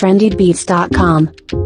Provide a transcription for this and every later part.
trendybeats.com.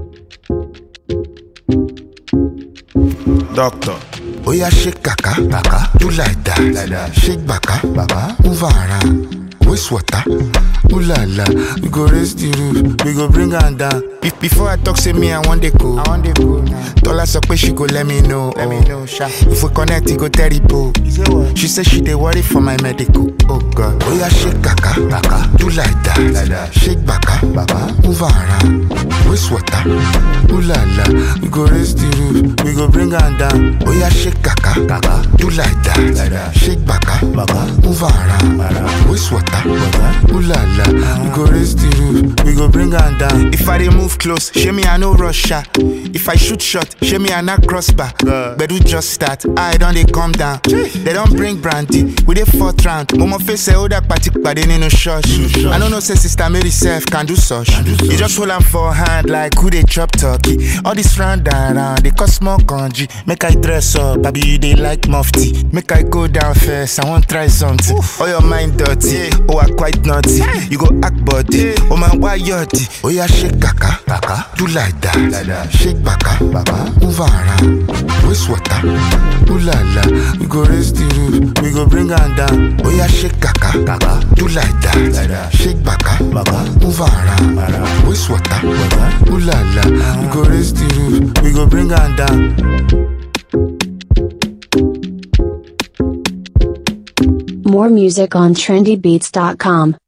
Doctor. Oya shake kaka, kaka. Do like that, like that. Shake baka, baba. Move around. Waste water. Ooh la la, we go raise the roof, we go bring her down. Be- before I talk, say me I want the go. I want the go now. Tola so she go let me know. Let me know, sha. If we connect, it go terrible. She say she dey worry for my medical. Oh God. Oya shake kaka, kaka. Do like that, like that. Shake baka, baba. Move around. Waste water. Ooh la la, we go raise the roof, we go bring her down. Oya shake kaka, kaka. Do like that, like that. Shake baka, baba. Move around. Waste water. Ooh la la, we go raise the roof, we go bring her down. If I dey move close, show me I no rush her. If I shoot shot, show me I not crossbar. But we just start, I don't they come down. They don't bring brandy, we dey fourth round. Momo face say oh that party but they no church. I don't know say sister Mary self can do such. You just hold am for hand like who they chop turkey. All this round and round, they cost more kanji. Make I dress up, baby you they like mufti. Make I go down first, I want try something. Oh your mind dirty, oh I quite naughty. You go act body, oh man why yachty? Oh yeah shake kaka, kaka. Do like that, like that. Shake baka, baba. Move around, waste water. Ooh la la, we go raise the roof, we go bring her down. Oh yeah shake kaka, kaka. Do like that, like that. Shake baka, baba. Move around, waste water. Ooh la la, we go raise the roof, we go bring her down. More music on trendybeats.com.